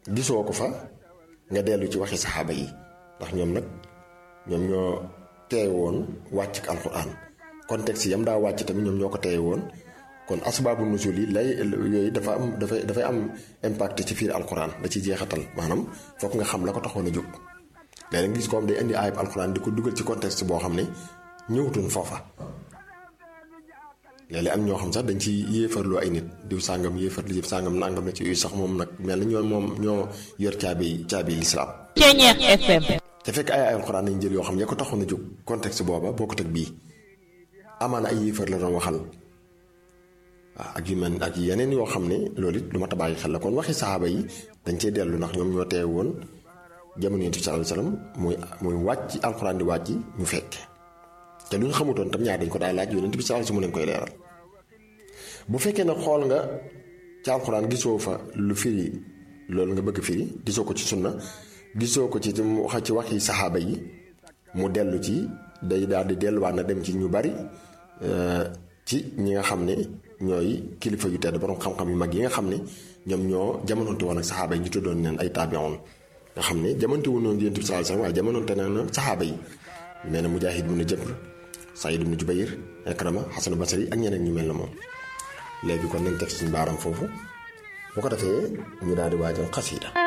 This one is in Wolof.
gisoo ko fa nga dellu ci waxi saxaaba yi ndax ñoom nag ñoom ñoo teewe woon wàcc ak alxuraan contexte yam daa wàcc tamit ñoom ñoo ko teewe woon kon asbaabu nusul yi lay yooyu dafa am dafay dafay am impact ci fiir alxuraan da ci jeexatal maanaam foog nga xam la ko taxoon a jóg léeg nga gis ko am day indi ayib alxuraan di ko dugal ci contexte boo xam ne ñëwutoon foofa léeg-léeg am ñoo xam sax dañ ci yéefarloo ay nit diw sàngam yéefar li sàngam nangam na ci yooyu sax moom nag mel na ñoo moom ñoo yor caabi caabi lislaam Ceeñeex FM. te fekk ay ay alxuraan nañ jël yoo xam ne ya ko taxoon a jóg contexte booba boo ko teg bii amaana ay yéefar la doon waxal waaw ak yu mel ak yeneen yoo xam ne loolu it lu ma bàyyi xel la kon waxi saxaaba yi dañ cee dellu ndax ñoom ñoo teew woon jamono yonent bi sallallahu alayhi wasallam muy muy wàcc alxuraan di wàcc ñu fekke te lu ñu xamutoon tam ñaar dañ ko daay laaj yonent bi sallallahu alayhi wasallam mu leen koy leeral bu fekkee ne xool nga ci alxuraan gisoo fa lu firi loolu nga bëgg firi gisoo ko ci sunna gisoo ko ci wax ci waxi saxaaba yi mu dellu ci day daal di delluwaat na dem ci ñu bari ci ñi nga xam ne ñooy kilifa yu tedd borom xam-xam yu mag yi nga xam ne ñoom ñoo jamononte woon ak saxaaba yi ñu tuddoon leen ay taabiyoon nga xam ne jamonte wu noonu yonent bi sallallahu alayhi wasallam waaye jamononte na saxaaba yi mel na Mujaahid ibn Jabr Saïd ibn Jubayr Ikrama Hasan Basri ak ñeneen ñu mel na moom léegi kon nañ teg suñu baaram foofu bu ko defee ñu daal di waajal xasiida